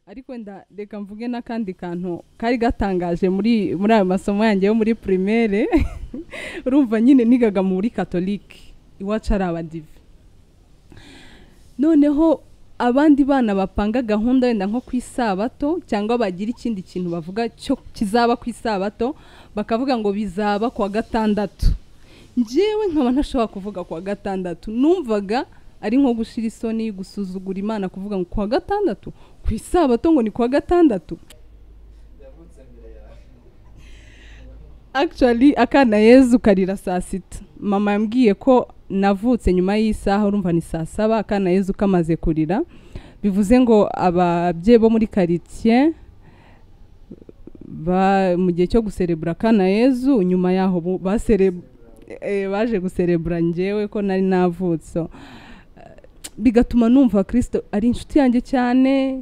ariko nda reka mvuge n'akandi kantu kari gatangaje muri muri ayo masomo yanjye yo muri primaire urumva nyine nigaga muri katolike iwacu ari abadive noneho abandi bana bapanga gahunda wenda nko ku isabato cyangwa bagira ikindi kintu bavuga cyo kizaba ku isabato bakavuga ngo bizaba kuwa gatandatu njyewe nkaba ntashobora kuvuga kuwa gatandatu numvaga ari nko gushyira isoni gusuzugura imana kuvuga ngo kuwa gatandatu ku isabato ngo ni kuwa gatandatu akishari akana yezu karira saa sita mama yambwiye ko navutse nyuma y'isaha urumva ni saa saba akana yezu kamaze kurira bivuze ngo ababyeyi bo muri karitsiye mu gihe cyo guserebura akana yezu nyuma yaho baje guserebura ngewe ko nari navutse bigatuma numva kirisito ari inshuti yanjye cyane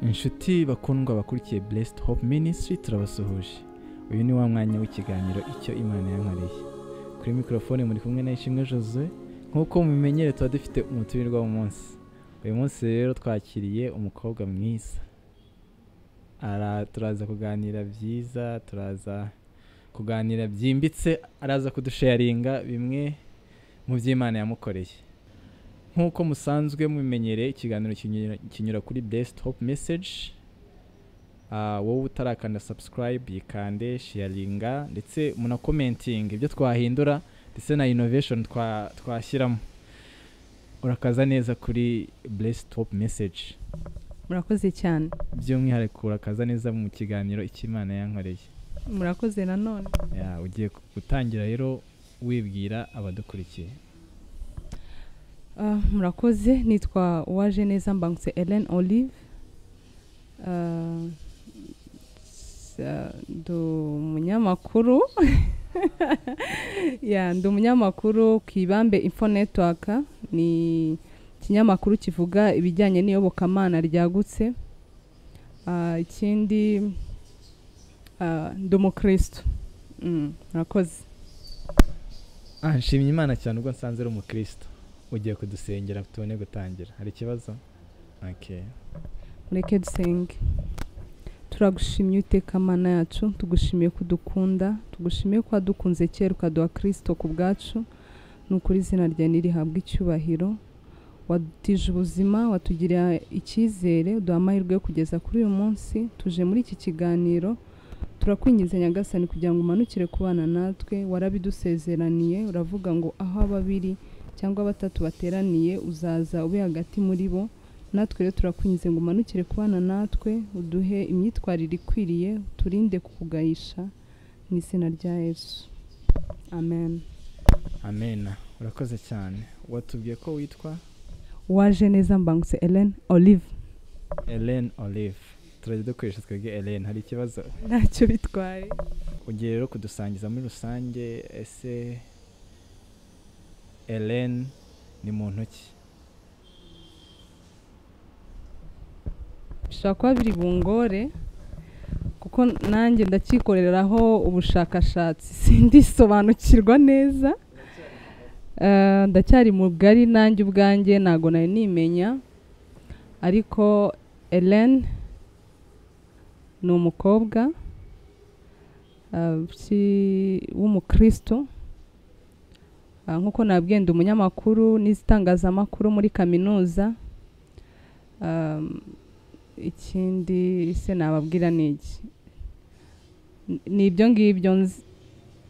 inshuti bakundwa bakurikiye blessed hope ministry turabasuhuje uyu ni wa mwanya w'ikiganiro icyo imana yankoreye kuri mikorofone muri kumwe na ishimwe jose nk'uko mubimenyere tuba dufite umuturirwa munsi uyu munsi rero twakiriye umukobwa mwiza turaza kuganira byiza turaza kuganira byimbitse araza kudusharinga bimwe mu by'imana yamukoreye nk'uko musanzwe mubimenyereye ikiganiro kinyura kuri best hope message wowe utarakanda subscribe yikande sharinga ndetse munakomentinga ibyo twahindura ndetse na innovation twashyiramo urakaza neza kuri blessed top message murakoze cyane by'umwihariko urakaza neza mu kiganiro icy'imana yankoreye murakoze nanone ugiye gutangira rero wibwira abadukurikiye murakoze nitwa uwaje neza mbangutse Ellen olive ndi umunyamakuru ndi umunyamakuru ku ibambe info network ni ikinyamakuru kivuga ibijyanye n'iyobokamana ryagutse ikindi ndi umukristo murakoze nshimye imana cyane ubwo nsanze ari umukristo ugiye kudusengera tubone gutangira hari ikibazo mureke dusenge turagushimye uteka amana yacu tugushimiye ko udukunda tugushimiye ko wadukunze kera ukaduha kirisito ku bwacu ni ukuri izina rya ntirihabwe icyubahiro wadutije ubuzima watugira icyizere uduha amahirwe yo kugeza kuri uyu munsi tuje muri iki kiganiro turakwingiza nyagasani kugira ngo umanukire ku bana natwe warabidusezeraniye uravuga ngo aho babiri cyangwa batatu bateraniye uzaza ube hagati muri bo natwe rero turakwinze ngo umanukire kubana natwe uduhe imyitwarire ikwiriye turinde kukugayisha mu izina rya yesu amen amena urakoze cyane watubwiye ko witwa waje neza mbangutse Ellen olive Ellen olive turajya dukoresha twebwe Ellen hari ikibazo ntacyo bitwaye ugiye rero kudusangiza muri rusange ese Ellen ni muntu ki bishobora kuba biri bungore kuko nanjye ndakikoreraho ubushakashatsi sindisobanukirwa neza ndacyari mugari nanjye ubwanjye ntabwo nari nimenya ariko Ellen ni umukobwa w'umukristo nk'uko nabwenda umunyamakuru n'izitangazamakuru muri kaminuza ikindi se nababwira ni iki ni ibyo ngibyo nzi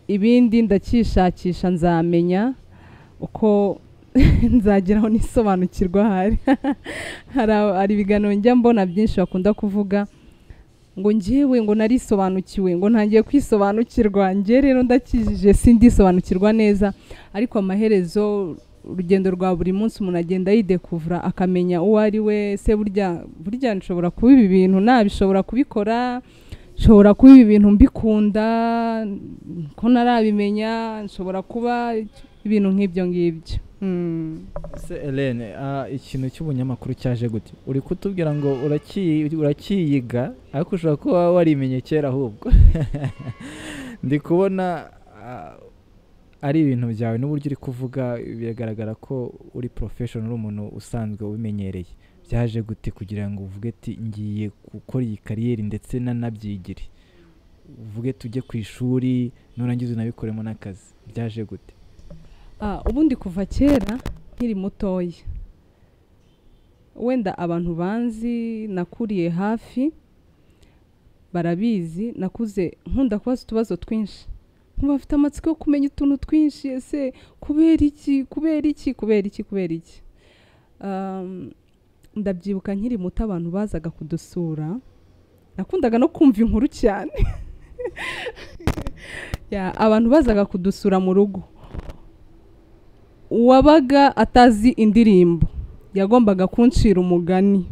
ibindi ndakishakisha nzamenya uko nzageraho n'isobanukirwa hari hari ibiganiro njya mbona byinshi bakunda kuvuga ngo ngewe ngo narisobanukiwe ngo ntangiye kwisobanukirwa ngewe rero ndakijije sindisobanukirwa neza ariko amaherezo urugendo rwa buri munsi umuntu agenda yidekuvura akamenya uwo ari we se burya burya nshobora kuba ibi bintu nabishobora kubikora nshobora kuba ibi bintu mbikunda ko ntarabimenya nshobora kuba ibintu nk'ibyo ngibyo Mm. se elene ah, ikintu cy'ubunyamakuru cyaje gute uri kutubwira ngo uraki- urakiyiga ariko ushobora kuba warimenye kera ahubwo ndi kubona ah, ari ibintu byawe n'uburyo uri kuvuga biragaragara ko uri porofeshoni uri umuntu usanzwe ubimenyereye byaje gute kugira ngo uvuge ati ngiye gukora iyi kariyeri ndetse nanabyigire uvuge tujye ku ishuri nurangiza unabikoremo n'akazi byaje gute Ah, ubundi kuva kera nkiri mutoya wenda abantu banzi nakuriye hafi barabizi nakuze nkunda kubaza utubazo twinshi nkumva mfite amatsiko yo kumenya utuntu twinshi ese kubera iki kubera iki kubera iki kubera iki Um, ndabyibuka nkiri muto abantu bazaga kudusura nakundaga no kumva inkuru cyane Ya, abantu bazaga kudusura mu rugo uwabaga atazi indirimbo yagombaga kuncira umugani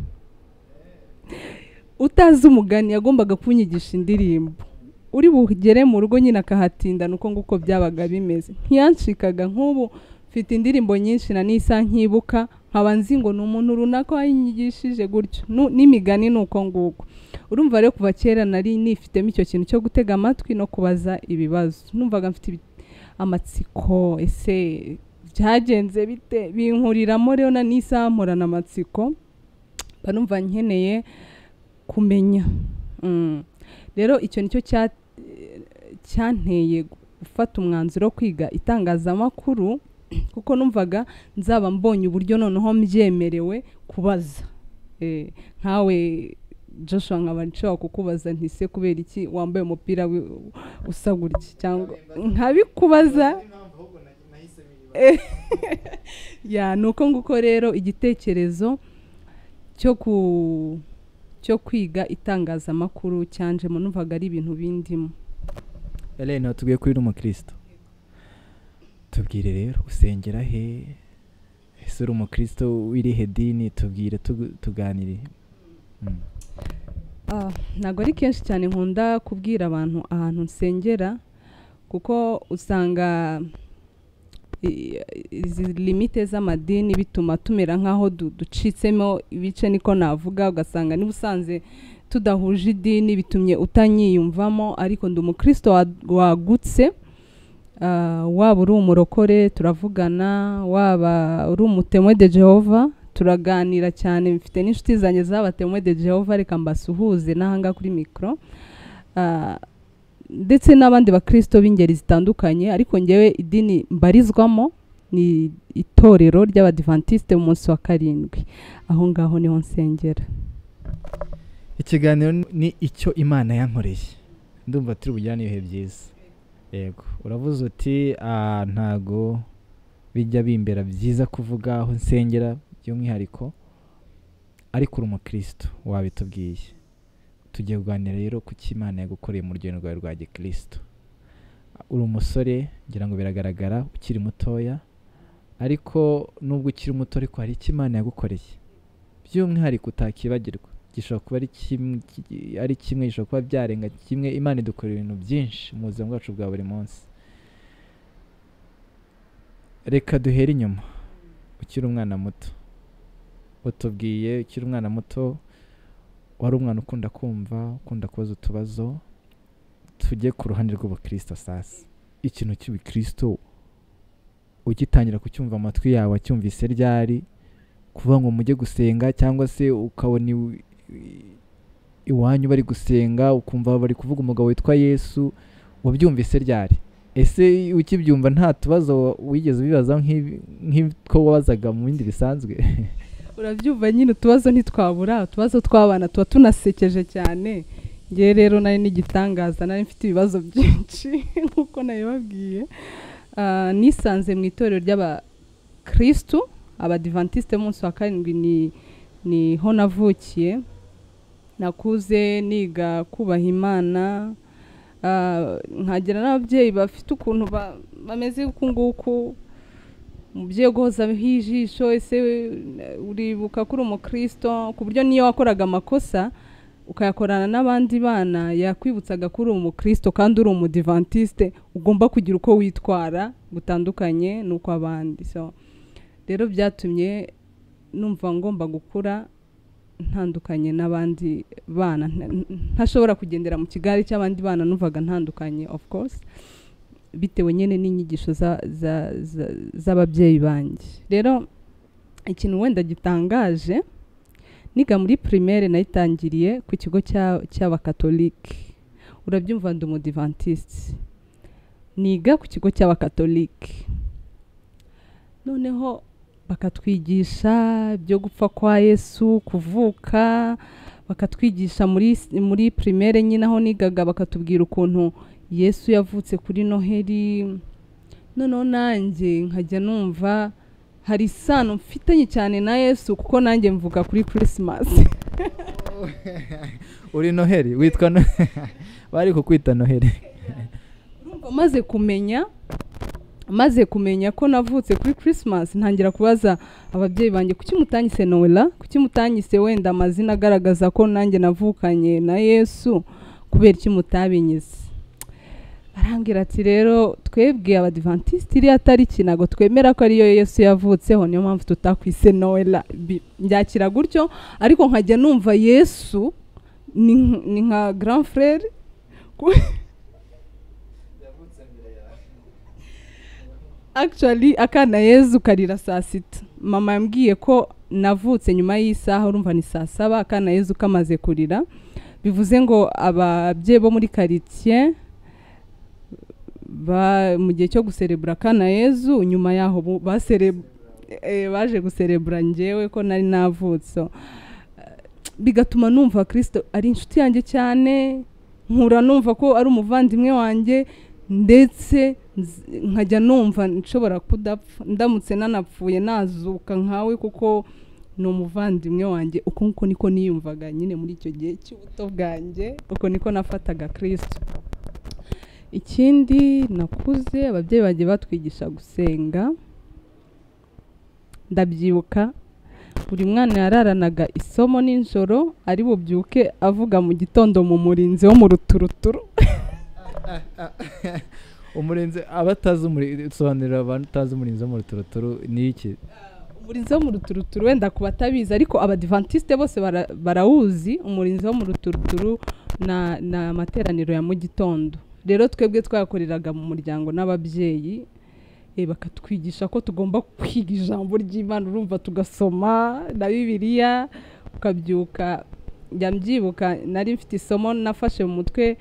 utazi umugani yagombaga kunyigisha indirimbo uri bugere mu rugo nyine akahatindana uko nguko byabaga bimeze ntiyancikaga nk'ubu mfite indirimbo nyinshi na nisa nkibuka nkaba nzi ngo ni umuntu runaka wanyigishije gutyo Nu- n'imigani ni uko nguko urumva rero kuva kera nari nifitemo icyo kintu cyo gutega amatwi no kubaza ibibazo numvaga mfite ibi- amatsiko ese byagenze bite binkuriramo rero na n'isaha mporana amatsiko mba numva nkeneye kumenya Mm. rero icyo nicyo cya- cyanteye gufata umwanzuro wo kwiga itangazamakuru kuko numvaga nzaba mbonye uburyo noneho mbyemerewe kubaza Eh, nkawe joshua nkaba nshobora kukubaza nti se kubera iki wambaye umupira wi- usa gutya cyangwa nkabikubaza ya ni uko nguko rero igitekerezo cyo ku cyo kwiga itangazamakuru cyanjemo numvaga ari ibintu bindimo Elena tubwiye ko uri umukristo tubwire rero usengera he ese uri umukristo w'irihe dini tubwire tugu- tuganire Mm. Ah, ntabwo ari kenshi cyane nkunda kubwira abantu ahantu nsengera kuko usanga i- izi limite z'amadini bituma tumera nk'aho du- ducitsemo ibice niko navuga ugasanga niba usanze tudahuje idini bitumye utanyiyumvamo ariko ndi umukristo wa- wagutse Ah, waba uri umurokore turavugana waba uri umutemwe de jehova turaganira cyane mfite n'inshuti zanjye z'abatemwe de jehova reka mbasuhuze n'ahangaha kuri mikoro Ah, ndetse n'abandi bakristo b'ingeri zitandukanye ariko ngewe idini mbarizwamo ni itorero ry'abadivantisite mu munsi wa karindwi aho ngaho niho nsengera ikiganiro ni- ni icyo imana yankoreye ndumva turi bugirane ibihe byiza yego uravuze uti "Ah, ntago bijya bimbera byiza kuvuga aho nsengera by'umwihariko ariko uri umukristo wabitubwiye tugiye kuganira rero ku cyo imana yagukoreye mu rugendo rwawe rwa gikristo uri umusore ngira ngo biragaragara ukiri mutoya ariko nubwo ukiri muto ariko hari icyo imana yagukoreye by'umwihariko utakibagirwa gishobora kuba ari kimwe ki- ari kimwe gishobora kuba byarenga kimwe imana idukorera ibintu byinshi mu buzima bwacu bwa buri munsi reka duhere inyuma ukiri umwana muto utubwiye ukiri umwana muto wari umwana ukunda kumva ukunda kubaza utubazo tujye ku ruhande rw'ubukristo sasa ikintu cy'ubukristo ugitangira kucyumva amatwi yawe acyumvise ryari kuvuga ngo mujye gusenga cyangwa se ukabona iw- i- iwanyu bari gusenga ukumva bari kuvuga umugabo witwa yesu wabyumvise ryari ese ukibyumva nta tubazo wa- wigeze ubibaza nk'ibi- nk'utwo wabazaga mu bindi bisanzwe urabyumva nyine utubazo ntitwabura utubazo tw'abana tuba tunasekeje cyane ngewe rero nari n'igitangaza nari mfite ibibazo byinshi nk'uko nabibabwiye Ah, nisanze mu itorero ry'abakristu abadivantisite b'umunsi wa karindwi ni niho navukiye nakuze niga kubaha imana Ah, nkagira n'ababyeyi bafite ukuntu ba- bameze uku nguku umubyeyi uguhozaho ijisho ese we, eh, uribuka ko uri umukristo ku buryo n'iyo wakoraga amakosa ukayakorana n'abandi bana yakwibutsaga ko uri umukristo kandi uri umudivantisite ugomba kugira uko witwara gutandukanye n'uko abandi so rero byatumye numva ngomba gukura ntandukanye n'abandi bana nta- ntashobora kugendera mu kigare cy'abandi bana numvaga ntandukanye of course bitewe nyine n'inyigisho za- za- za- z'ababyeyi banjye rero ikintu wenda gitangaje niga muri primaire nayitangiriye ku kigo cya- cy'abakatolike urabyumva ndi umudivantisite niga ku kigo cy'abakatolike noneho bakatwigisha ibyo gupfa kwa yesu kuvuka bakatwigisha muri s- muri primaire nyine aho nigaga bakatubwira ukuntu yesu yavutse kuri noheri noneho nanjye nkajya numva hari isano mfitanye cyane na yesu kuko nanjye mvuga kuri kirisimasi uri noheli witwa noheli bari kukwita noheli urumva maze kumenya maze kumenya ko navutse kuri christmas ntangira kubaza ababyeyi banjye kuki mutanyise noella kuki mutanyise wenda amazina agaragaza ko nanjye navukanye na yesu kubera iki mutabinyize arambwira ati rero twebwe abadivantisiti iriya tariki ntabwo twemera ko ariyo yesu yavutseho niyo mpamvu tutakwise noella Bi- mbyakira gutyo ariko nkajya numva yesu ni nk- ni nka grand frere ku- actually akana yezu karira saa sita mama yambwiye ko navutse nyuma y'isaha urumva ni saa saba akana yezu kamaze kurira bivuze ngo ababyeyi bo muri karitsiye ba- mu gihe cyo guserebura akana yezu nyuma yaho bu- basere- eh, baje guserebura ngewe ko nari navutse So, eh, bigatuma numva kristo ari inshuti yanjye cyane nkura numva ko ari umuvandimwe wanjye ndetse nz- nkajya numva nshobora kudapfa ndamutse nanapfuye nazuka nkawe kuko ni umuvandimwe wanjye uko nguko niko niyumvaga nyine muri icyo gihe cy'ubuto bwanjye uko niko nafataga kirisito ikindi nakuze ababyeyi banjye batwigisha gusenga ndabyibuka buri mwana yararanaga isomo nijoro ari bubyuke avuga mu gitondo mu murinzi wo mu ruturuturu umurinzi abatazi umurinzi sobanurira abatazi umurinzi wo mu ruturuturu ni iki umurinzi wo mu ruturuturu wenda ku batabizi ariko abadivantisite bose bara- barawuzi umurinzi wo mu ruturuturu na- ni amateraniro ya mu gitondo rero twebwe twayakoreraga mu muryango n'ababyeyi eh, bakatwigisha ko tugomba kwiga ijambo ry'imana urumva tugasoma na bibiliya ukabyuka njya mbyibuka nari mfite isomo nafashe mu mutwe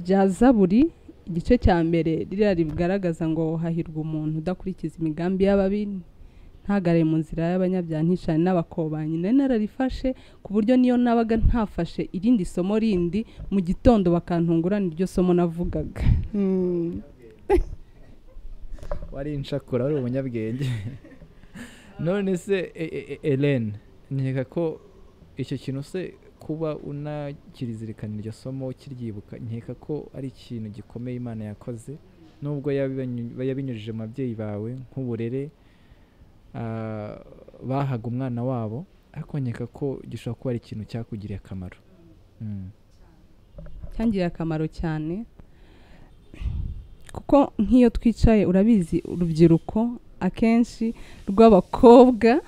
rya zaburi igice cya mbere ririya rigaragaza ngo hahirwa umuntu udakurikiza imigambi y'ababi ntagare mu nzira y'abanyabyaha nticane n'abakobanyi nari nararifashe ku buryo niyo nabaga ntafashe irindi somo rindi mu gitondo bakantungurana iryo somo navugaga Hmm. wari inshakura wari umunyabwenge none se e- e- e- Ellen nkeka ko icyo kintu se kuba unakirizirikana iryo somo ukiryibuka nkeka ko ari ikintu gikomeye imana yakoze nubwo yabibanyu- yabinyujije mu babyeyi bawe nk'uburere ah, bahaga umwana wabo ariko nkeka ko gishobora kuba ari ikintu cyakugiriye akamaro Mm. cyangiriye akamaro cyane kuko nk'iyo twicaye urabizi urubyiruko akenshi rw'abakobwa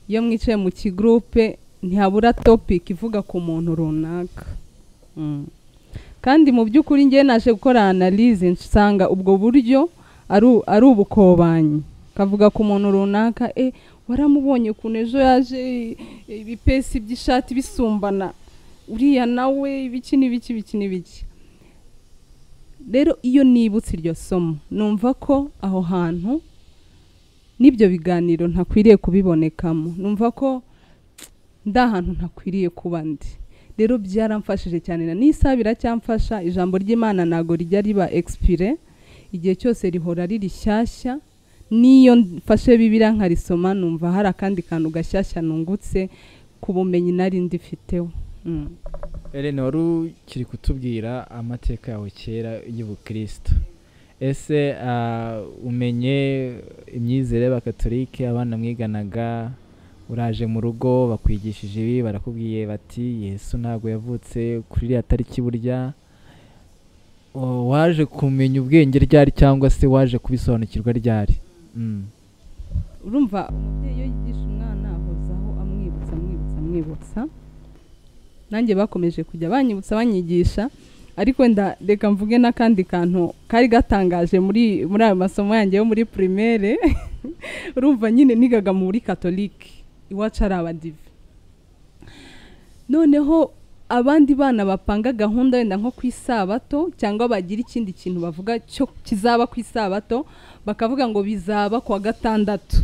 iyo mwicaye mu kigurupe ntihabura topic ivuga ku muntu runaka Mm. kandi mu by'ukuri ngewe naje gukora analyse nsanga ubwo buryo ari u- ari ubukobanyi kavuga ku muntu runaka e waramubonye ukuntu ejo yaje e, ibipesi by'ishati bisumbana uriya nawe ibiki n'ibiki ibiki n'ibiki rero iyo nibutse iryo somo numva ko aho hantu n'ibyo biganiro ntakwiriye kubibonekamo numva ko ndi ahantu ntakwiriye kuba ndi rero byaramfashije cyane na n'isaha biracyamfasha ijambo ry'imana ntabwo rijya riba expire igihe cyose rihora ari rishyashya n'iyo mfashe bibiriya nkarisoma numva hari akandi kantu gashyashya nungutse ku bumenyi nari ndifiteho Mm. Ellen wari ukiri kutubwira amateka yawe kera y'ubukristo ese ah, umenye imyizere y'abakatolike abana mwiganaga uraje mu rugo bakwigishije ibi barakubwiye bati yesu ntabwo yavutse kuri iriya tariki burya wa- waje kumenya ubwenge ryari cyangwa se waje kubisobanukirwa ryari Mm. urumva umubyeyi iyo yigisha umwana ahozaho amwibutsa amwibutsa amwibutsa nanjye bakomeje kujya banyibutsa banyigisha ariko wenda reka mvuge n'akandi kantu kari gatangaje muri muri ayo masomo yanjye yo muri primaire urumva nyine nigaga muri katolike iwacu ari abadive noneho abandi bana bapanga gahunda wenda nko ku isabato cyangwa bagira ikindi kintu bavuga cyo kizaba ku isabato bakavuga ngo bizaba kuwa gatandatu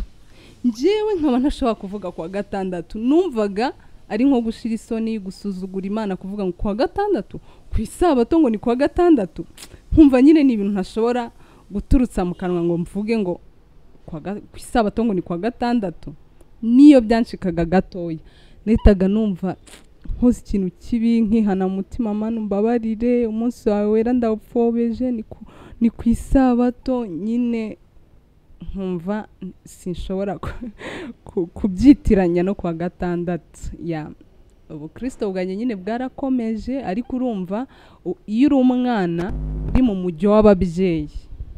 njyewe nkaba ntashobora kuvuga kuwa gatandatu numvaga ari nko gushira isoni gusuzugura imana kuvuga ngo kuwa gatandatu ku isabato ngo ni kuwa gatandatu nkumva nyine ni ibintu ntashobora guturutsa mu kanwa ngo mvuge ngo kuwa ga- ku isabato ngo ni kuwa gatandatu niyo byanshikaga gatoya nahitaga numva nkoze ikintu kibi nkihana mu mutima manu mbabarire umunsi wawe wera ndawupfobeje ni ku ni ku isabato nyine nkumva sinshobora ku- ku- kubyitiranya no kuwa gatandatu ya ubukristo bwanjye nyine bwarakomeje ariko urumva u- iyo uri umwana uri mu mujyo w'ababyeyi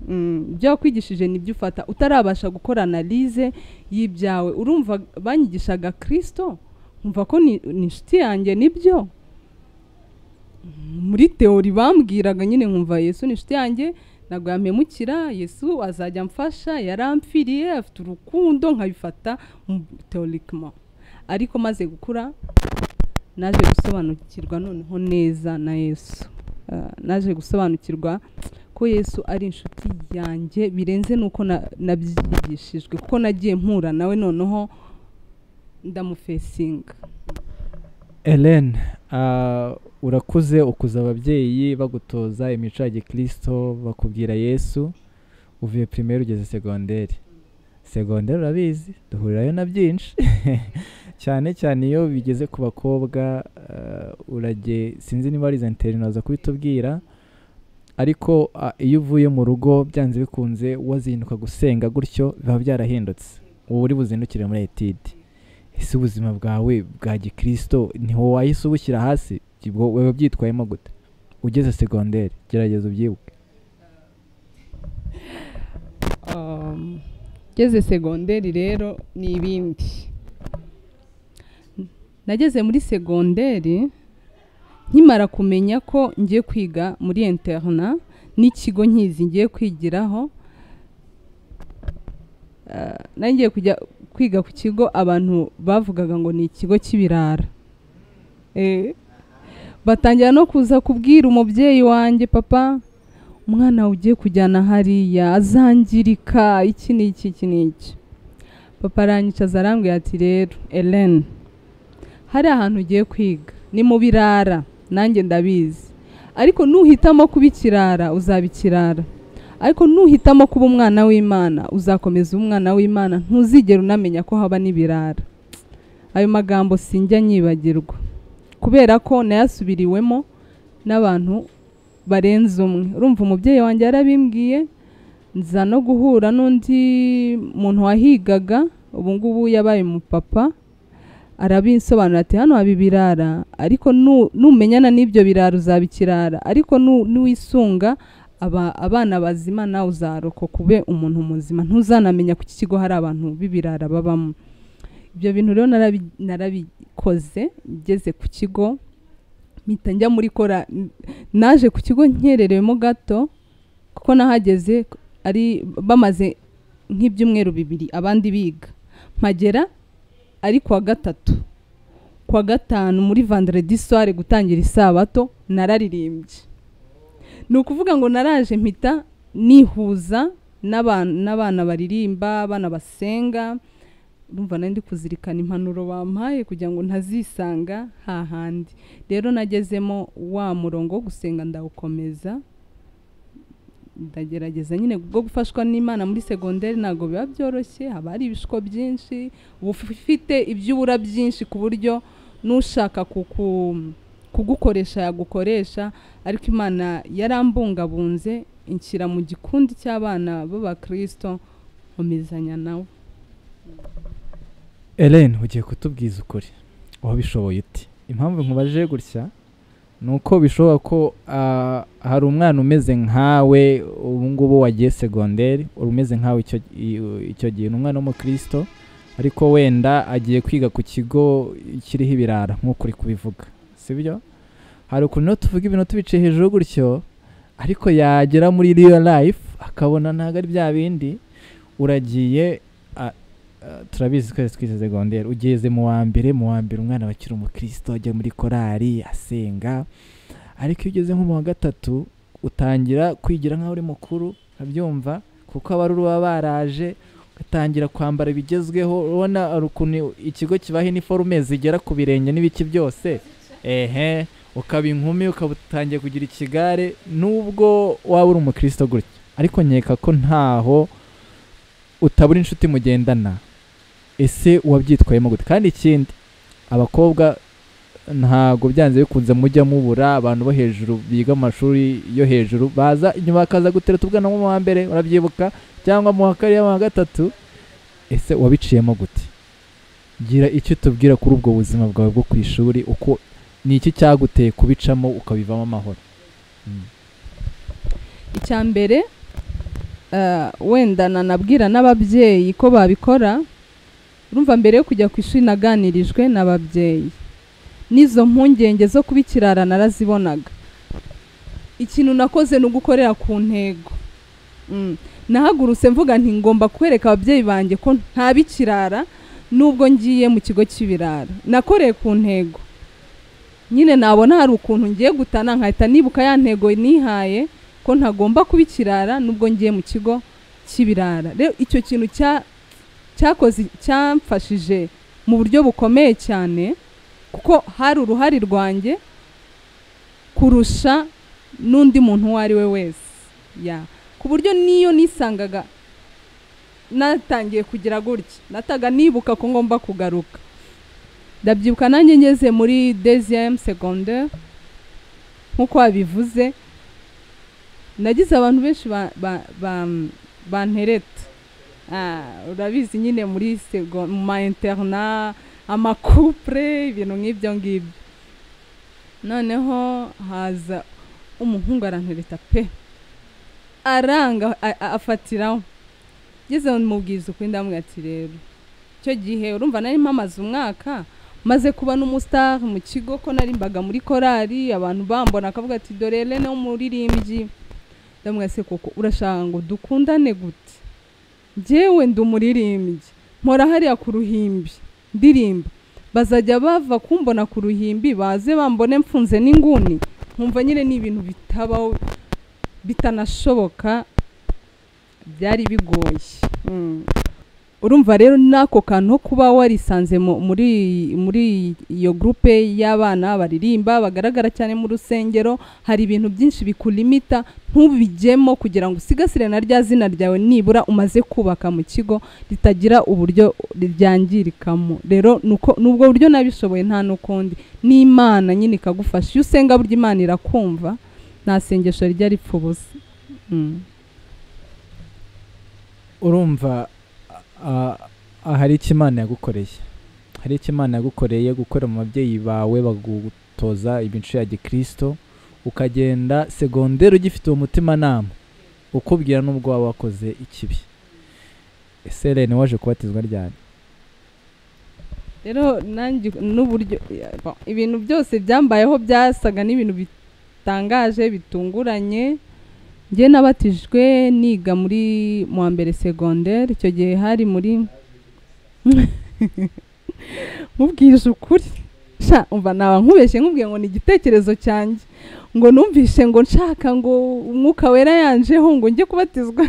Mm, ibyo wakwigishije nibyo ufata utarabasha gukora analize y'ibyawe urumva banyigishaga kristo nkumva ko ni ni inshuti yanjye nibyo muri teori bambwiraga nyine nkumva yesu ni inshuti yanjye ntabwo yampemukira yesu azajya amfasha yaramfiriye afite urukundo nkabifata teorikima ariko maze gukura naje gusobanukirwa noneho neza na yesu Ah, naje gusobanukirwa ko yesu ari inshuti yanjye birenze n'uko na- nabyigishijwe kuko nagiye mpura nawe noneho ndamufesinga Ellen ah, urakuze ukuza ababyeyi bagutoza imico ya gikirisito bakubwira yesu uvuye primaire ugeze segonderi segonderi urabizi duhurirayo na byinshi cyane cyane iyo bigeze ku bakobwa ah, urage sinzi niba ari izo interineti waza kubitubwira ariko ah, iyo uvuye mu rugo byanze bikunze wazinduka gusenga gutyo biba byarahindutse ubu uri buzindukire muri etidi ese ubuzima bwawe bwa gikirisito ntiho wahise ubushyira hasi ubwo wewe byitwayemo gute ugeze segonderi gerageza ubyibuke Um, ngeze segonderi rero ni ibindi nageze muri segonderi nkimara kumenya ko ngiye kwiga muri interna n'ikigo nkizi ngiye kwigiraho Ah, nari ngiye kujya kwiga ku kigo abantu bavugaga ngo ni ikigo cy'ibirara Eh, batangira no kuza kubwira umubyeyi wanjye papa umwana wawe ugiye kujyana hariya azangirika iki ni iki iki ni iki papa aranyicaza arambwira ati rero eleni hari ahantu ugiye kwiga ni mu birara nanjye ndabizi ariko nuhitamo kuba ikirara uzaba ikirara ariko nuhitamo kuba umwana w'imana uzakomeza uba umwana w'imana ntuzigera unamenya ko haba n'ibirara ayo magambo sinjya nyibagirwa kubera ko nayasubiriwemo n'abantu barenze umwe urumva umubyeyi wanjye yarabimbwiye nza no guhura n'undi muntu wahigaga ubu ngubu yabaye umupapa arabinsobanura ati hano haba ibirara ariko nu- numenyana n'ibyo birara uzaba ikirara ariko nu- nuwisunga aba abana bazima nawe uzarokoka ube umuntu muzima ntuzanamenya ko iki kigo hari abantu b'ibirara babamo ibyo bintu rero narabi- narabikoze ngeze ku kigo mpita njya muri kora naje ku kigo nkererewemo gato kuko nahageze ari bamaze nk'ibyumweru bibiri abandi biga mpagera ari kuwa gatatu kuwa gatanu muri vendredi soir gutangira isabato nararirimbye ni ukuvuga ngo naraje mpita nihuza n'aban- n'abana baririmba abana basenga urumva nari ndi kuzirikana impanuro bampaye kugira ngo ntazisanga hahandi rero nagezemo wa murongo wo gusenga ndawukomeza ndagerageza nyine bwo gufashwa n'imana muri segonderi ntabwo biba byoroshye haba hari ibishuko byinshi uba ufite ibyo ubura byinshi ku buryo n'ushaka kuku- kugukoresha yagukoresha ariko imana yarambungabunze inshyira mu gikundi cy'abana b'abakristo nkomezanya nawe Ellen ugiye kutubwiza ukuri wabishoboye uti impamvu nkubaje gutya ni uko bishoboka ko ah, hari umwana umeze nkawe ubu ngubu wagiye segonderi uri umeze nkawe icyo, i- icyo gihe ni umwana w'umukristo ariko wenda agiye kwiga ku kigo kiriho ibirara nk'uko uri kubivuga sibyo hari ukuntu iyo tuvuga ibintu tubiciye hejuru gutyo ariko yagera muri real life akabona ntabwo ari bya bindi uragiye a- a- turabizi twese twize segonderi ugeze mu wa mbere mu wa mbere umwana wakiri umukristo ajya muri korali asenga ariko iyo ugeze nko mu wa gatatu utangira kwigira nk'aho uri mukuru ukabyumva kuko abaruru baba baraje ugatangira kwambara ibigezweho urabona hari ukuntu ikigo kibaha iniforume zigera ku birenge n'ibiki byose ehe ukaba inkumi ukaba utangiye kugira ikigare nubwo waba uri umukristo gutya ariko nkeka ko ntaho utabura inshuti mugendana ese wabyitwayemo gute kandi ikindi abakobwa ntabwo byanze bikunze mujya mubura abantu bo hejuru biga mu mashuri yo hejuru baza inyuma bakaza gutereta ubwana mu wa mbere urabyibuka cyangwa mu wa kabiri mu wa gatatu ese wabiciyemo gute gira icyo tubwira kuri ubwo buzima bwawe bwo ku ishuri uko ni iki cyaguteye kubicamo ukabivamo amahoro icya mbere eh, wenda nanabwira n'ababyeyi ko babikora urumva mbere yo kujya ku ishuri naganirijwe n'ababyeyi n'izo mpungenge zo kuba ikirara narazibonaga ikintu nakoze ni ugukorera ku ntego Mm. nahagurutse mvuga nti ngomba kwereka ababyeyi banjye ko nta bikirara nubwo ngiye mu kigo cy'ibirara nakoreye ku ntego nyine nabona hari ukuntu ngiye gutana nkahita nibuka ya ntego nihaye ko ntagomba kuba ikirara nubwo ngiye mu kigo cy'ibirara rero icyo kintu cya cyakoze cyamfashije mu buryo bukomeye cyane kuko hari uruhare rwanjye kurusha n'undi muntu uwo ari we wese ya ku buryo n'iyo nisangaga natangiye kugira gutya nataga nibuka ko ngomba kugaruka ndabyibuka nanjye ngeze muri deziyemu segonderi nk'uko wabivuze nagize abantu benshi ba- ba- ba- bantereta Ah, urabizi nyine muri sego- mu ma interna amakupure ibintu nk'ibyo ngibyo noneho haza umuhungu arantereta pe aranga a- a- afatiraho ngeze mubwiza ukuri ndamubwira ati rero icyo gihe urumva nari mpamaze umwaka maze kuba n'umusitari mu kigo ko nari mbaga muri korali abantu bambona akavuga ati dore rene w'umuririmbyi ndamubwira se koko urashaka ngo dukundane gute njyewe ndi umuririmbyi mpora hariya ku ruhimbi ndirimba bazajya bava kumbona ku ruhimbi baze bambone mfunze n'inguni nkumva nyine ni ibintu bitabaho bitanashoboka byari bigoye Mm. urumva rero n'ako kantu ko kuba warisanze mu- muri muri iyo gurupe y'abana baririmba bagaragara cyane mu rusengero hari ibintu byinshi bikulimita ntubijyemo kugira ngo usigasire na rya zina ryawe nibura umaze kubaka mu kigo ritagira uburyo ryangirikamo rero nuko- nubwo buryo nabishoboye nta n'ukundi n'imana nyine ikagufasha iyo usenga burya imana irakumva nta sengesho rijya ripfa ubusa Mm. urumva a- a- hari icyo imana yagukoreye hari icyo imana yagukoreye gukorera mu babyeyi bawe bagutoza imico ya gikirisito ukagenda segonderi ugifite uwo mutimanama ukubwira n'ubwo waba wakoze ikibi ese rero waje kubatizwa ryari rero nanjye n'uburyo ibintu byose byambayeho byasaga n'ibintu bitangaje bitunguranye njye nabatijwe niga muri mu wa mbere segonderi icyo gihe hari muri mubwije ukuri sha umva naba nkubeshye nkubwiye ngo ni igitekerezo cyanjye ngo numvise ngo nshaka ngo umwuka wera yanjeho ngo njye kubatizwa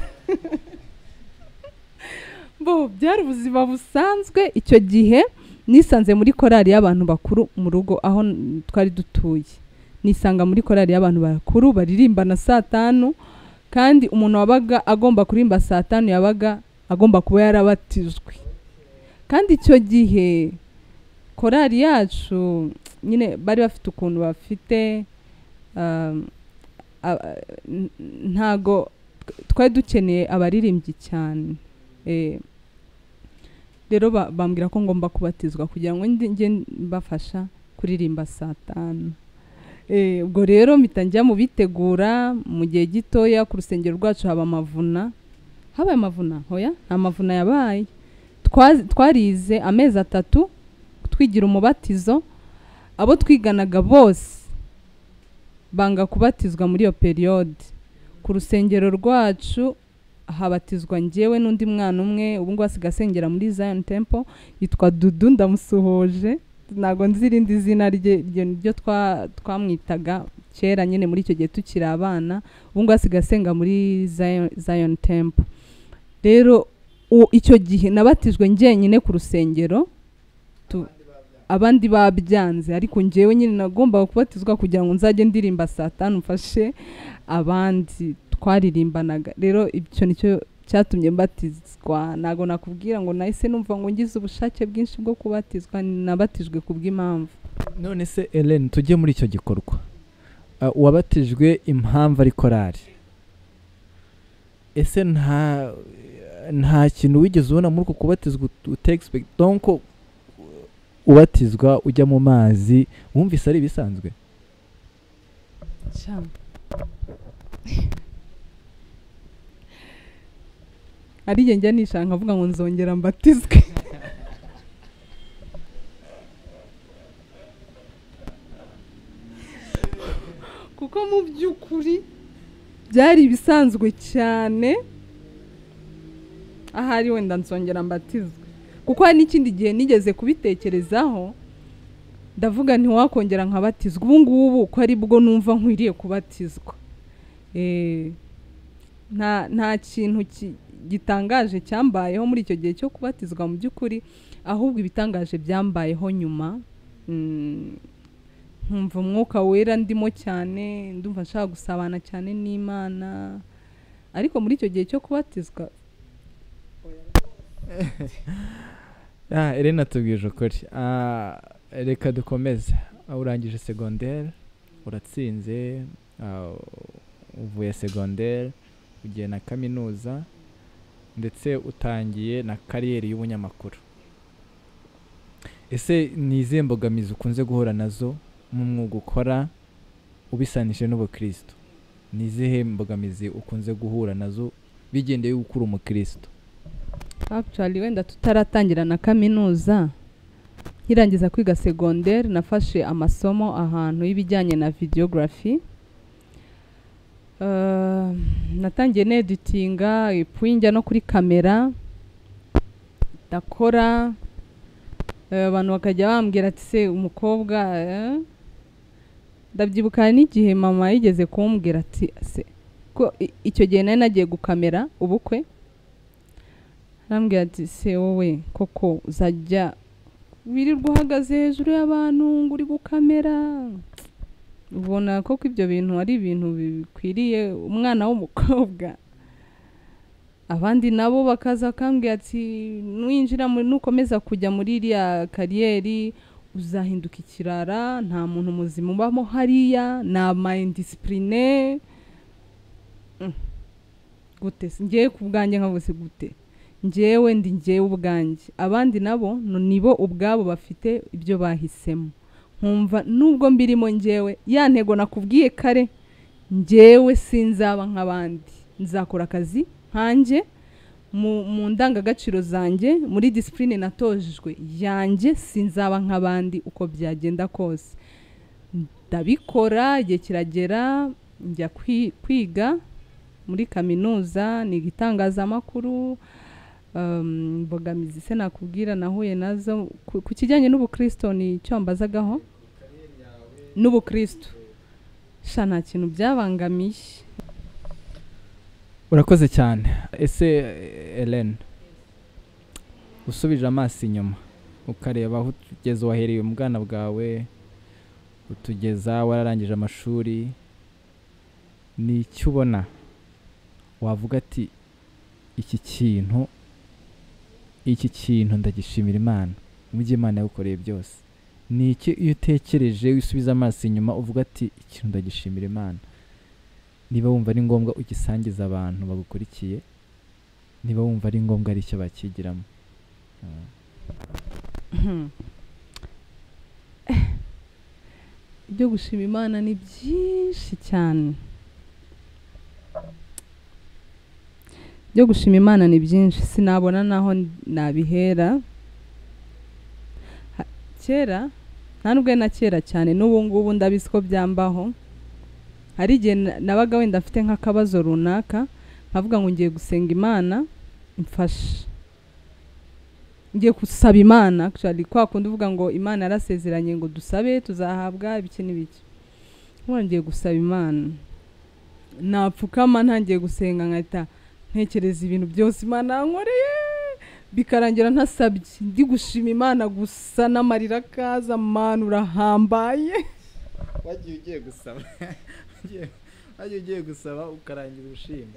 bo byari ubuzima busanzwe icyo gihe nisanze muri korali y'abantu bakuru mu rugo aho n- twari dutuye nisanga muri korali y'abantu bakuru baririmba na saa tanu kandi umuntu wabaga agomba kuririmba saa tanu yabaga agomba kuba yarabatijwe kandi icyo gihe korali yacu nyine bari bafite ukuntu bafite um, a- a- n- ntago twari dukeneye abaririmbyi cyane Eh, rero ba- bambwira ko ngomba kubatizwa kugira ngo njye njye mbafasha kuririmba saa tanu Eh, ubwo rero mpita njya mu bitegura mu gihe gitoya ku rusengero rwacu haba amavuna habaye amavuna hoya nta mavuna yabaye Twa- twarize amezi atatu twigira umubatizo abo twiganaga bose banga kubatizwa muri iyo periyode ku rusengero rwacu habatizwa njyewe n'undi mwana umwe ubu ngubu asigaye asengera muri Zion Temple yitwa Dudu ndamusuhuje ntabwo nzi irindi zina rye iryo niryo twa- twamwitaga kera nyine muri icyo gihe tukiri abana ubu ngubu asigaye asenga muri Zion- Zion Temple rero u- icyo gihe nabatijwe njyenyine ku rusengero tu- abandi babyanze ariko njyewe nyine nagombaga kubatizwa kugira ngo nzajye ndirimba saa tanu mfashe abandi twaririmbanaga rero icyo nicyo cyatumye mbatizwa ntabwo nakubwira ngo nahise numva ngo ngize ubushake bwinshi bwo kubatizwa nabatijwe ku bw'impamvu none se Ellen tujye muri icyo gikorwa Ah, uwabatijwe impamvu ari korari ese nta nta kintu wigeze ubona muri uko kubatizwa utegisipegiti donko ubatizwa ujya mu mazi wumvise ari ibisanzwe ari njye njya nishaka nkavuga ngo nzongera mbatizwe kuko mu by'ukuri byari ibisanzwe cyane ahari wenda nsongera mbatizwe kuko hari n'ikindi gihe nigeze kubitekerezaho ndavuga ntiwakongera nkabatizwa ubu ngubu ko ari bwo numva nkwiriye kubatizwa Eh, nta nta kintu ki- gitangaje cyambayeho muri icyo gihe cyo kubatizwa mu by'ukuri ahubwo ibitangaje byambayeho nyuma Mm, nkumva umwuka wera ndimo cyane ndumva nshaka gusabana cyane n'imana ariko muri icyo gihe cyo kubatizwa ah Elena tubwije ukuri Ah, reka dukomeze Ah, urangije segonderi uratsinze ah, uvuye segonderi ugiye na kaminuza ndetse utangiye na kariyeri y'ubunyamakuru ese ni izihe mbogamizi ukunze guhura nazo mu mwuga ukora ubisanije n'ubukristo ni izihe mbogamizi ukunze guhura nazo bigendeye y'uko uri umukristo Actually wenda tutaratangira na kaminuza nkirangiza kwiga segonderi nafashe amasomo ahantu y'ibijyanye na videography Eh, natangiye neditinga ipfuye njya no kuri kamera ndakora eh, abantu bakajya bambwira ati se umukobwa eh?" ndabyibuka hari n'igihe mama yigeze kumbwira ati se ko i- icyo gihe nari nagiye gukamera ubukwe arambwira ati se wowe koko uzajya wirirwa uhagaze hejuru y'abantu ngo uri gukamera ubona koko ibyo bintu ari ibintu bikwiriye umwana w'umukobwa abandi nabo bakaza bakambwira ati nuwinjira mu- nukomeza kujya muri iriya kariyeri uzahinduka ikirara nta muntu muzima ubamo hariya ni amayindisipurine gute se? njyewe ku bwanjye nkavuga se gute njyewe ndi njyewe ubwanjye abandi nabo no- nibo ubwabo bafite ibyo bahisemo nkumva nubwo mbirimo njyewe ya ntego nakubwiye kare njyewe sinzaba nk'abandi nzakora akazi nkanjye mu, mu ndangagaciro zanjye muri disipurine natojejwe yanjye sinzaba nk'abandi uko byagenda kose ndabikora igihe kiragera njya kwi- kwiga muri kaminuza niga itangazamakuru um, mbogamizi se nakubwira nahuye nazo ku, ku kijyanye n'ubukristo ni icyo wambazagaho n'ubukristo sha nta kintu byabangamiye urakoze cyane ese Ellen usubije amaso inyuma ukareba aho utugeze wahereye mu bwana bwawe utugeza wararangije amashuri ni iki ubona wavuga ati iki kintu iki kintu ndagishimira imana mujye imana yagukoreye byose ni iki iyo utekereje usubiza amaso inyuma uvuga ati ikintu ndagishimira imana niba wumva ari ngombwa ugisangiza abantu bagukurikiye niba wumva ari ngombwa ari icyo bakigiramo ibyo gushima imana ni byinshi cyane ibyo gushima imana ni byinshi sinabona naho nabihera Ha- kera ntabwo na kera cyane n'ubu ngubu ndabizi ko byambaho hari igihe na- nabaga wenda mfite nk'akabazo runaka nkavuga ngo ngiye gusenga imana mfasha ngiye gusaba imana actually kwa kundi uvuga ngo imana yarasezeranye ngo dusabe tuzahabwa ibiki n'ibiki nk'ubu ngiye gusaba imana napfukama ntangiye gusenga nkahita ntekereza ibintu byose imana yankoreye bikarangira ntasabye ndi gushima imana gusa n'amarira akaza mana urahambaye wagiye ugiye gusaba wagiye- wagiye ugiye gusaba ukarangira ushima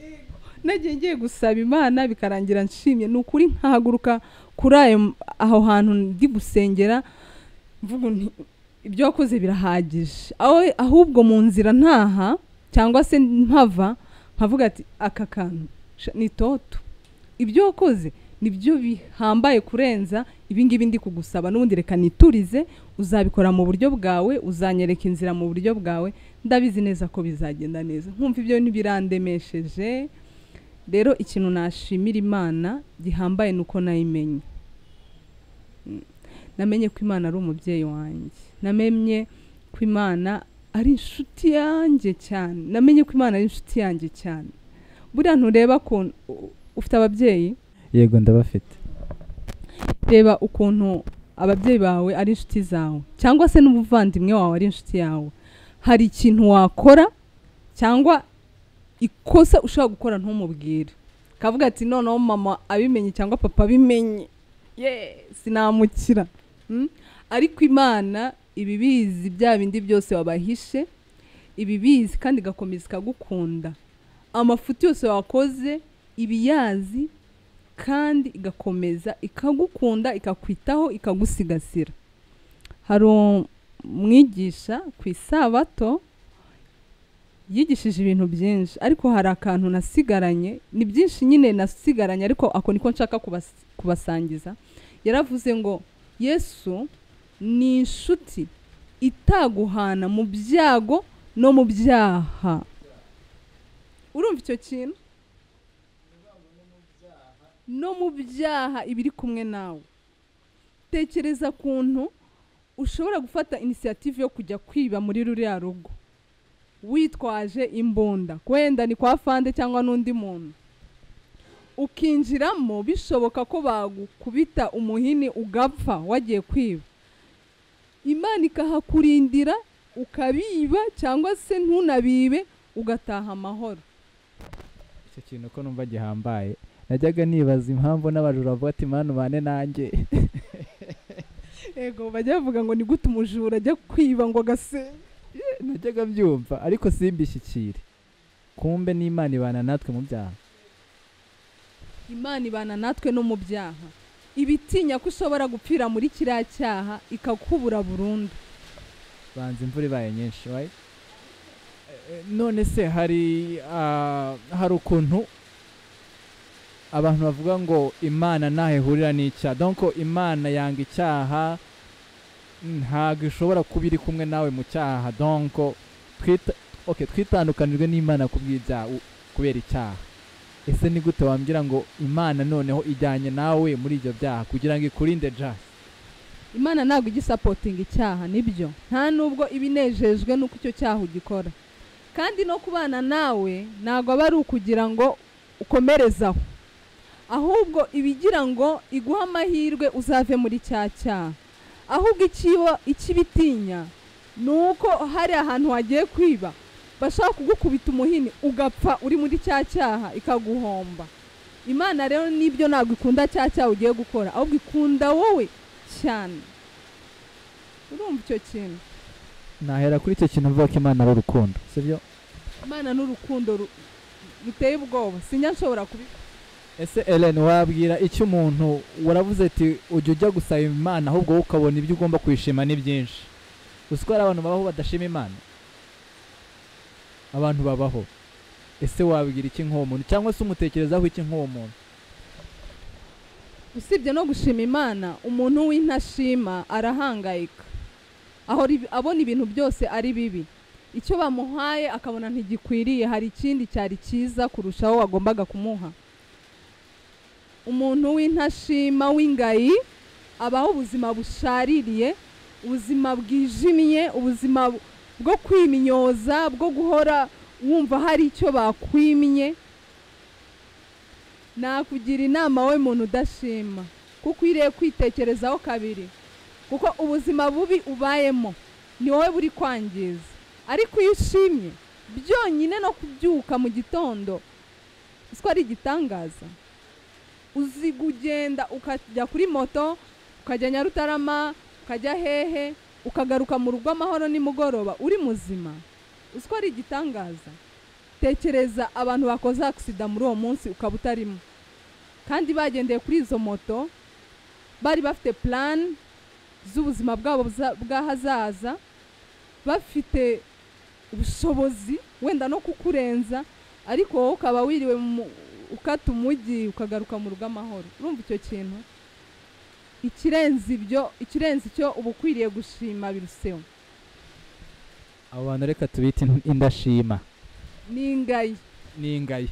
nagiye ngiye gusaba imana bikarangira nshimye ni ukuri nkahaguruka kuri ayo aho hantu ndi gusengera mvuga nti ibyo wakoze birahagije aho- ahubwo mu nzira ntaha cyangwa se mpava nkavuga ati aka kantu sha- ni toto ibyo wakoze nibyo bihambaye kurenza ibingibi ndi kugusaba n'ubundi reka niturize uzabikora mu buryo bwawe uzanyereka inzira mu buryo bwawe ndabizi neza ko bizagenda neza nkumva ibyo ntibirandemesheje rero ikintu nashimira imana gihambaye ni uko nayimenye Mm. namenye ko imana ari umubyeyi wanjye namenye ko imana ari inshuti yanjye cyane namenye ko imana ari inshuti yanjye cyane buriya ntureba ukuntu u- ufite ababyeyi yego ndabafite reba ukuntu ababyeyi bawe ari inshuti zawe cyangwa se n'umuvandimwe wawe ari inshuti yawe hari ikintu wakora cyangwa ikosa ushobora gukora ntumubwire kavuga ati noneho mama abimenye cyangwa papa abimenye ye sinamukira Mm? ariko imana ibibizi bya bindi byose wabahishe ibibizi kandi igakomeza ikagukunda amafuti yose wakoze ibiyazi kandi igakomeza ikagukunda ikakwitaho ikagusigasira hari umwigisha ku isabato yigishije ibintu byinshi ariko hari akantu nasigaranye ni byinshi nyine nasigaranye ariko ako niko nshaka kubas- kubasangiza yaravuze ngo yesu ni inshuti itaguhana mu byago no mu byaha urumva icyo kintu no mu byaha ibiri kumwe nawe tekereza kuntu ushobora gufata inisiyative yo kujya kwiba muri ruriya rugo witwaje imbunda wenda ni kwa fande cyangwa n'undi muntu ukinjiramo bishoboka ko bagukubita umuhini ugapfa wagiye kwiba imana ikahakurindira ukabiba cyangwa se ntunabibe ugataha amahoro icyo kintu ko numva gihambaye najyaga nibaza impamvu n'abajura bavuga ati manu bane nanjye ego bajya bavuga ngo ni gute umujura ajya kwiba ngo agasenga najyaga mbyumva ariko simbishyikire kumbe n'imana ibana natwe mu byaha imana ibana natwe no mu byaha ibitinya ko ushobora gupfira muri kiriya cyaha ikakubura burundu banza imvura ibaye nyinshi wayi Eh, none se hari ah, hari ukuntu abantu bavuga ngo imana ntaho ihurira n'icyaha donko imana yanga icyaha ntabwo ishobora kuba iri kumwe nawe mu cyaha donko twita okay, twitandukanijwe n'imana ku bw'ibyaha u- kubera icyaha ese ni gute wambwira ngo imana noneho ijyanye nawe muri ibyo byaha kugira ngo ikurinde jasi imana ntabwo ijya isapotinga icyaha nibyo nta nubwo iba inejejwe n'uko icyo cyaha ugikora kandi no kubana nawe ntabwo aba ari ukugira ngo ukomereze aho ahubwo iba igira ngo iguhe amahirwe uzave muri cya cyaha ahubwo ikiba ikibitinya ni uko hari ahantu wagiye kwiba bashaka kugukubita umuhini ugapfa uri muri cya cyaha ikaguhomba imana rero nibyo ntabwo ikunda cya cyaha ugiye gukora ahubwo ikunda wowe cyane urumva icyo kintu nahera kuri icyo kintu mvuga ko imana ari urukundo sibyo imana n'urukundo ru- ruteye ubwoba sinjya nshobora kubi- ese Ellen wabwira icyo umuntu waravuze ati ujya ujya gusaba imana ahubwo wowe ukabona ibyo ugomba kuyishima ni byinshi uzi ko hari abantu babaho badashima imana abantu babaho ese wabwira iki nk'uwo muntu cyangwa se umutekerezaho iki nk'uwo muntu usibye no gushima imana umuntu w'intashima arahangayika aho ribi- abona ibintu byose ari bibi icyo bamuhaye akabona ntigikwiriye hari ikindi cyari cyiza kurushaho wagombaga kumuha umuntu w'intashima w'ingayi abaho ubuzima bushaririye ubuzima bwijimye ubuzima bu- bwo kwiminyoza bwo guhora wumva hari icyo bakwimye nakugira inama wowe muntu udashima ko ukwiriye kwitekerezaho kabiri kuko ubuzima bubi ubayemo ni wowe buri kwangiza ariko iyo ushimye byonyine no kubyuka mu gitondo uzi ko ari igitangaza uzi kugenda ukajya kuri moto ukajya nyarutarama ukajya hehe ukagaruka mu rugo amahoro nimugoroba uri muzima uzi ko ari igitangaza tekereza abantu bakoze agisida muri uwo munsi ukaba utarimo kandi bagendeye kuri izo moto bari bafite plan z'ubuzima bwabo bza- bw'ahazaza bafite ubushobozi wenda no kukurenza ariko wowe ukaba wiriwe mu- ukata umujyi ukagaruka mu rugo amahoro urumva icyo kintu ikirenze ibyo ikirenze icyo uba ukwiriye gushima biruseho abo bantu reka tubite in- indashima ni ingayi n'ingayi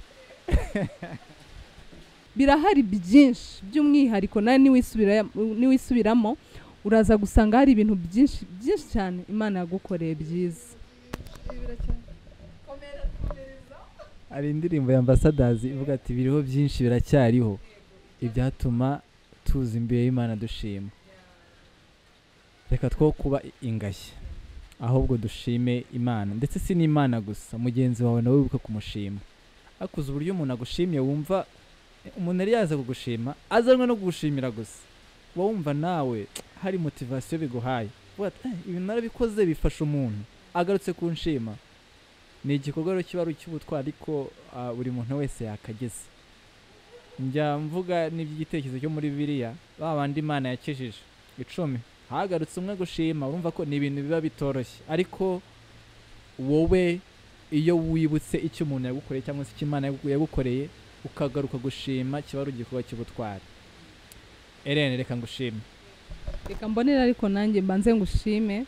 birahari byinshi by'umwihariko nawe niwisubira- niwisubiramo uraza gusanga hari ibintu byinshi byinshi cyane imana yagukoreye byiza hari indirimbo ya ambasadazi ivuga ati biriho byinshi biracyariho ibyatuma tuza imbere y'imana dushima reka two kuba i- ingashya ahubwo dushime imana ndetse si n'imana gusa mugenzi wawe nawe wibuke kumushima akuze uburyo umuntu agushimye wumva eh, umuntu yari yaza kugushima azanwe no kugushimira gusa uba wumva nawe hari motivasiyo biguhaye uvuga ati "Eh, ibi narabikoze bifasha umuntu agarutse kunshima ni igikorwa rero kiba ari icy'ubutwari ariko ah, buri muntu wese yakageze njya mvuga n'iby'igitekerezo cyo muri bibiliya ba bandi imana yakijije icumi hagarutse umwe gushima urumva ko ni ibintu biba bitoroshye ariko wowe iyo wibutse icyo umuntu yagukoreye cyangwa se icyo imana yagu- yagukoreye ukagaruka gushima kiba ari igikorwa cy'ubutwari erene reka ngushime reka mbonera ariko nanjye mbanze ngushime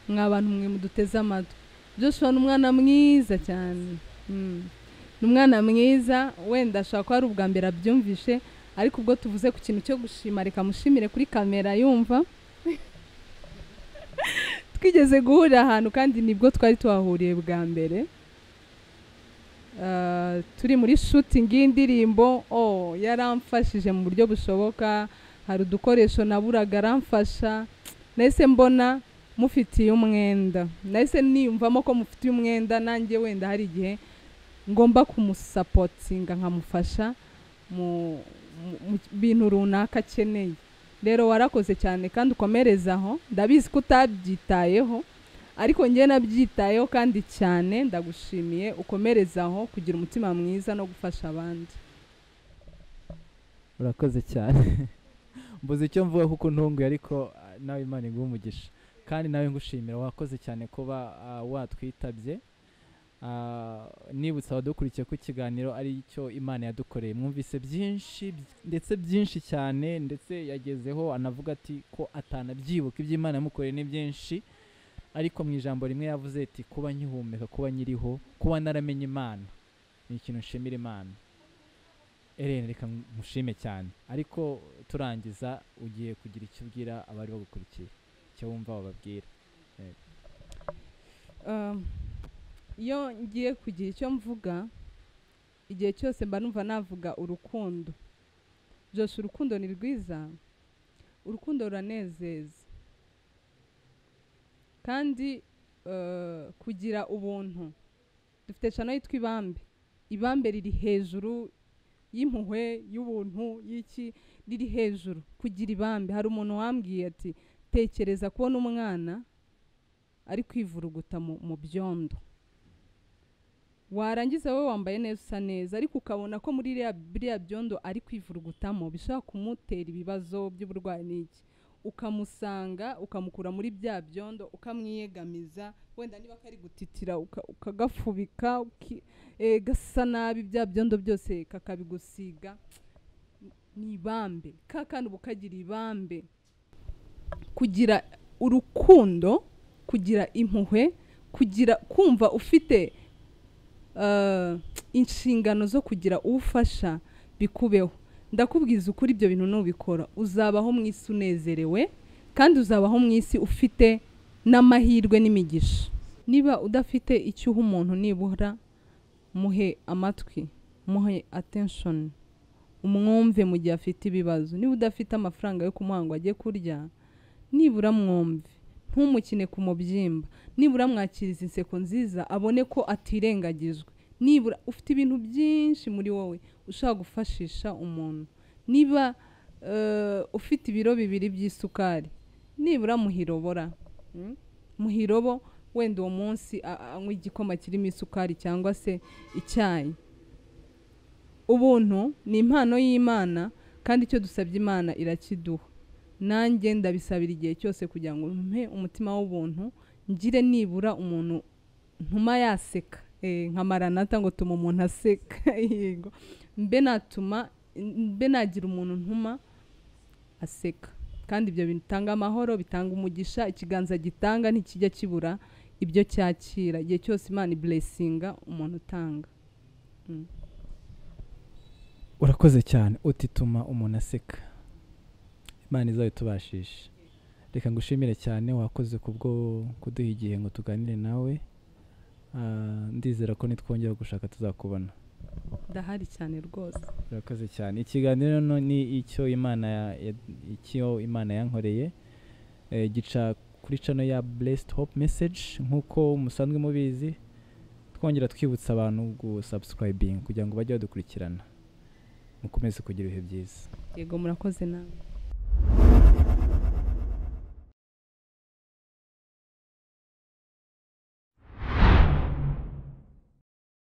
mwa bantu mwe muduteze amatwi joshua ni umwana mwiza cyane Mm. ni umwana mwiza wenda ashobora kuba ari ubwa mbere abyumvishe ariko ubwo tuvuze ku kintu cyo gushima reka mushimire kuri kamera yumva twigeze guhurira ahantu kandi nibwo twari tuhahuriye bwa mbere Ah, turi muri shooting y'indirimbo oh yaramfashije mu buryo bushoboka hari udukoresho naburaga aramfasha nahise mbona mufitiye umwenda nahise niyumvamo ko mufitiye umwenda nanjye wenda hari igihe ngomba kumusapotinga nkamufasha mu mu- mu bintu runaka akeneye rero warakoze cyane kandi ukomereza aho ndabizi ko utabyitayeho ariko njye nabyitayeho kandi cyane ndagushimiye ukomereza aho kugira umutima mwiza no gufasha abandi urakoze cyane mbuze icyo mvuga kuko ntunguye ariko ah, nawe imana iguha umugisha kandi nawe ngushimira wakoze cyane kuba ah, watwitabye Ah, nibutse abadukurikiye ko ikiganiro ari cyo imana yadukoreye mwumvise byinshi by- ndetse byinshi cyane ndetse yagezeho anavuga ati ko atanabyibuka ibyo imana yamukoreye ni byinshi ariko mu ijambo rimwe yavuze ati kuba nkihumeka kuba nyiriho kuba naramenye imana ni ikintu nshimira imana Eren reka mushime cyane ariko turangiza ugiye kugira icyo ubwira abari bagukurikiye icyo wumva wababwira Um, iyo ngiye kugira icyo mvuga igihe cyose mba numva navuga urukundo byose urukundo ni rwiza urukundo ruranezeza kandi eh, kugira ubuntu dufite cano yitwa ibambe ibambe riri hejuru y'impuhwe y'ubuntu y'iki riri hejuru kugira ibambe hari umuntu wambwiye ati tekereza kubona umwana ari kwivuruguta mu mu byondo warangiza wowe wambaye neza usa neza ariko ukabona ko muri ririya- biriya byondo ari kwivurugutamo bishobora kumutera ibibazo by'uburwayi n'iki ukamusanga ukamukura muri bya byondo ukamwiyegamiza wenda niba kari gutitira uka- ukagafubika uki- eh, gasa nabi bya byondo byose kakabigusiga ni ibambe ka kana uba ukagira ibambe kugira urukundo kugira impuhwe kugira kumva ufite eh, inshingano zo kugira ufasha bikubeho ndakubwiza ukuri ibyo bintu nubikora uzabaho mu isi unezerewe kandi uzabaho mu isi ufite n'amahirwe n'imigisha niba udafite icyo uha umuntu nibura muhe amatwi muhe attention umwumve mu gihe afite ibibazo niba udafite amafaranga yo kumuha ngo ajye kurya nibura mwumve ntumukine ku mubyimba nibura mwakiriza inseko nziza abone ko atirengagijwe nibura ufite ibintu byinshi muri wowe ushaka gufashisha umuntu niba eh, ufite ibiro bibiri by'isukari nibura muhirobora Mm? muhirobo wenda uwo munsi a- a- anywa igikoma kirimo isukari cyangwa se icyayi ubuntu ni impano y'imana kandi icyo dusabye imana irakiduha nanjye ndabisabira igihe cyose kugira ngo mpe umutima w'ubuntu ngire nibura umuntu ntuma yaseka Eh, nka maranata ngo tuma umuntu aseka yego mbe natuma mbe nagira umuntu ntuma aseka kandi ibyo bitanga amahoro bitanga umugisha ikiganza gitanga ntikijya kibura ibyo cyakira igihe cyose imana iburesinga umuntu utanga urakoze cyane utituma umuntu aseka imana izayo tubashishe reka ngushimire cyane wakoze kubwo kuduha igihe ngo tuganire nawe Ah, ndizera ko nitwongera gushaka tuzakubona ndahari cyane rwose urakoze cyane ikiganiro no ni icyo imana ya- ya- icyo imana yankoreye eh, gica kuri cano ya blessed hope message nk'uko musanzwe mubizi twongera twibutsa abantu gusubscribing kugira ngo bajye badukurikirana mukomeze kugira ibihe byiza yego murakoze nawe